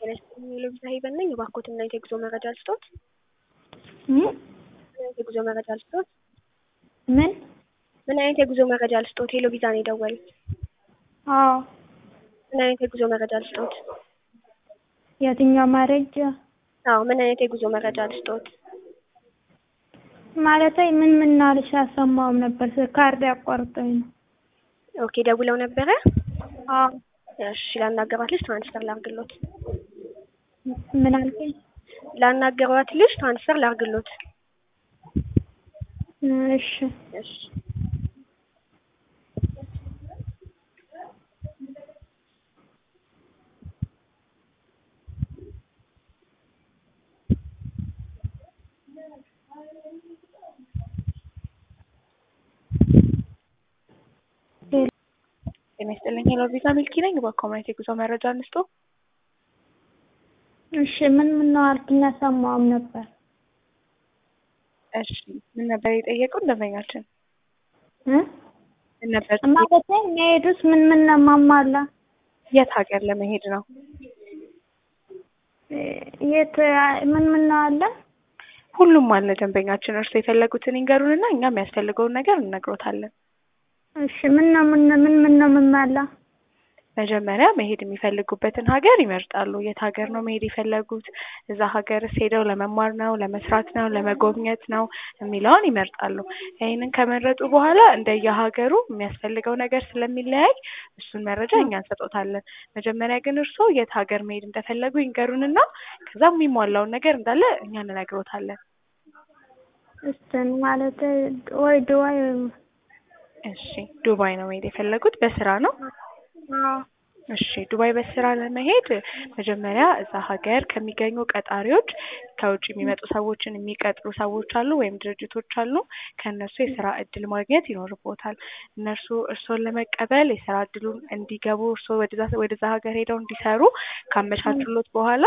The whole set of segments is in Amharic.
ጤና ይስጥልኝ የሎቢዛ ሄቨን ነኝ። እባክዎትን እና የጉዞ መረጃ ልስጦት? ምን የጉዞ መረጃ ልስጦት? ምን? ምን አይነት የጉዞ መረጃ ልስጦት? የሎቢዛ ነው የደወሉት። አዎ ምን አይነት የጉዞ መረጃ ልስጦት? የትኛው መረጃ? አዎ ምን አይነት የጉዞ መረጃ ልስጦት? ማለቴ ምን ምን አልሽ አልሰማሁም ነበር ካርድ ያቋርጠኝ ነው። ኦኬ ደውለው ነበረ? አዎ እሺ ላናገሯት ልጅ ትራንስፈር ላርግሎት። ምን አልከኝ? ላናገሯት ልጅ ትራንስፈር ላርግሎት። እሺ እሺ ጤና ይስጥልኝ ሄሎ ቪዛ ሚልኪ ነኝ። በኮሚኒቲ የጉዞ መረጃ እንስጦ። እሺ ምን ምን ነው አልክኝ አልሰማሁም ነበር። እሺ ምን ነበር የጠየቁን ደንበኛችን? እ ምን ነበር ማለቴ የሚሄዱት ምን ምን ነው ማሟላ? የት ሀገር ለመሄድ ነው? የት ምን ምን ነው አለ? ሁሉም አለ ደንበኛችን። እርሱ የፈለጉትን ይንገሩንና እኛ የሚያስፈልገውን ነገር እንነግሮታለን። እሺ ምን ነው ምን ምን ምን ነው የምሟላ? መጀመሪያ መሄድ የሚፈልጉበትን ሀገር ይመርጣሉ። የት ሀገር ነው መሄድ የፈለጉት? እዛ ሀገርስ ሄደው ለመማር ነው፣ ለመስራት ነው፣ ለመጎብኘት ነው የሚለውን ይመርጣሉ። ይህንን ከመረጡ በኋላ እንደየሀገሩ የሚያስፈልገው ነገር ስለሚለያይ እሱን መረጃ እኛ እንሰጦታለን። መጀመሪያ ግን እርስዎ የት ሀገር መሄድ እንደፈለጉ ይንገሩንና ከዛ የሚሟላውን ነገር እንዳለ እኛ እንነግሮታለን። እስትን ማለት ወይ ዱባይ እሺ ዱባይ ነው መሄድ የፈለጉት በስራ ነው? አዎ እሺ ዱባይ በስራ ለመሄድ መጀመሪያ እዛ ሀገር ከሚገኙ ቀጣሪዎች ከውጭ የሚመጡ ሰዎችን የሚቀጥሩ ሰዎች አሉ ወይም ድርጅቶች አሉ። ከእነሱ የስራ እድል ማግኘት ይኖርቦታል። እነርሱ እርስዎን ለመቀበል የስራ እድሉን እንዲገቡ እርስዎ ወደዛ ወደዛ ሀገር ሄደው እንዲሰሩ ካመቻቹሎት በኋላ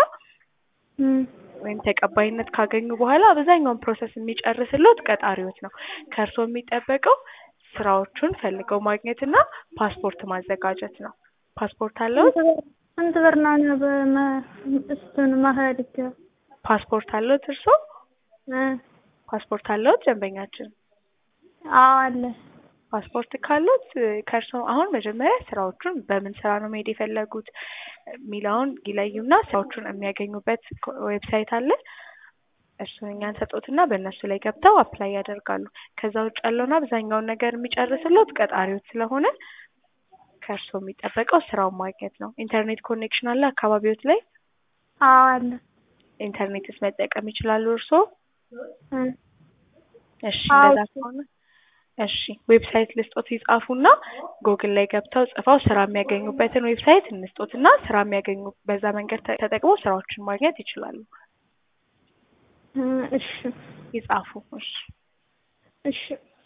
ወይም ተቀባይነት ካገኙ በኋላ አብዛኛውን ፕሮሰስ የሚጨርስሎት ቀጣሪዎች ነው። ከእርስዎ የሚጠበቀው ስራዎቹን ፈልገው ማግኘት እና ፓስፖርት ማዘጋጀት ነው። ፓስፖርት አለዎት? ስንት ብር ነው በመ እሱን መሄድ ፓስፖርት አለዎት እርስዎ? እ ፓስፖርት አለዎት ደንበኛችን? አዎ አለ። ፓስፖርት ካሉት ከእርስዎ አሁን መጀመሪያ ስራዎቹን በምን ስራ ነው መሄድ የፈለጉት የሚለውን ይለዩና ስራዎቹን የሚያገኙበት ዌብሳይት አለ። እሱን እኛ እንሰጦትና በእነሱ ላይ ገብተው አፕላይ ያደርጋሉ። ከዛ ውጭ ያለውን አብዛኛውን ነገር የሚጨርስሎት ቀጣሪዎች ስለሆነ ከእርስዎ የሚጠበቀው ስራውን ማግኘት ነው። ኢንተርኔት ኮኔክሽን አለ አካባቢዎት ላይ? አዎ አለ። ኢንተርኔትስ መጠቀም ይችላሉ እርስዎ? እ እሺ አዎ እንደዛ ከሆነ እሺ ዌብሳይት ልስጦት ይጻፉና ጎግል ላይ ገብተው ጽፈው ስራ የሚያገኙበትን ዌብሳይት እንስጦትና ስራ የሚያገኙ በዛ መንገድ ተ- ተጠቅመው ስራዎችን ማግኘት ይችላሉ። እ እሺ ይጻፉ እሺ እሺ